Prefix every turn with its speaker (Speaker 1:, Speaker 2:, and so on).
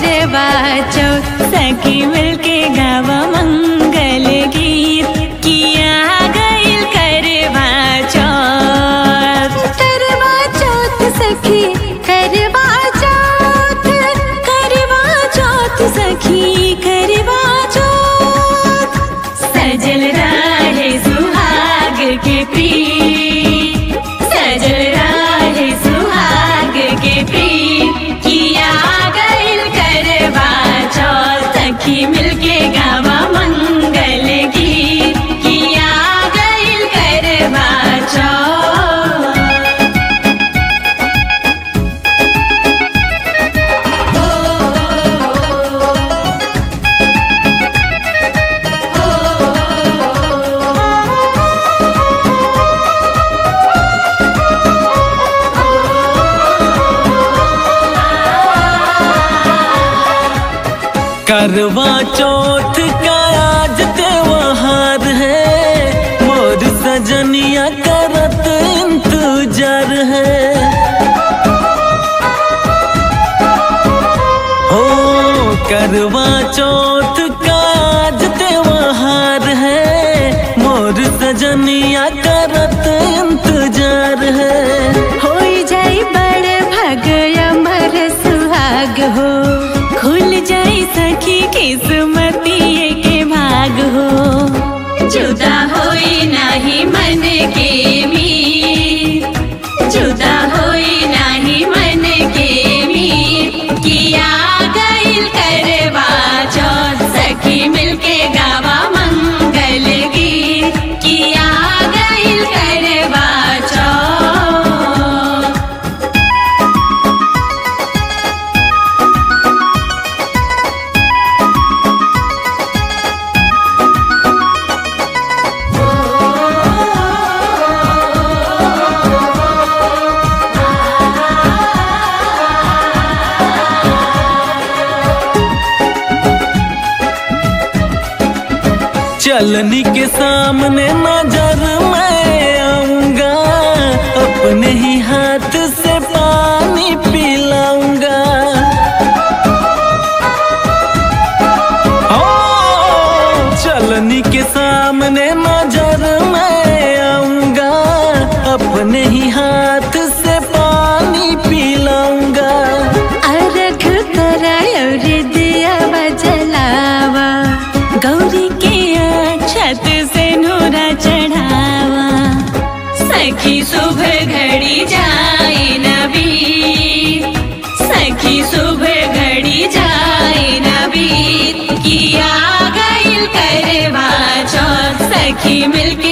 Speaker 1: करवा चौथ सखी मिलके गावा मंगल गीत किया गईल करवा चौथ करवा चौथ सखी करवा चौथ करवा चौथ सखी करवा चौथ सजल राहे सुहाग के प्रीत सजल राहे सुहाग के प्रीत किया गईल करवा चौथ सखी मिलके गावा मंगल गीत किया गईल करवा चौथ
Speaker 2: करवा चौथ का आज त्योहार है मोर सजनिया करत इंतजार है हो करवा चौथ का आज त्योहार है मोर सजनिया करत इंतजार है
Speaker 1: होई जाई बड़ भग अमर सुहाग हो खुल जाई सखी किस्मती के भाग हो जुदा होई नाही मन के मीत जुदा होई नाही मन के मीत किया गईल करवा चौथ सखी मिलके गावा मंगल गीत किया गईल करवा चौथ
Speaker 2: चलनी के सामने नजर मैं आऊंगा अपने ही हाथ से पानी पिलाऊंगा ओ, चलनी के सामने नजर मैं आऊंगा अपने ही हाथ से पानी पिलाऊंगा
Speaker 1: अर्घ करायर दिया जलावा गौरी के छत से नूरा चढ़ावा सखी सुबह घड़ी जाए नबी सखी सुबह घड़ी जाए नबी किया गईल करवा चौथ सखी मिलके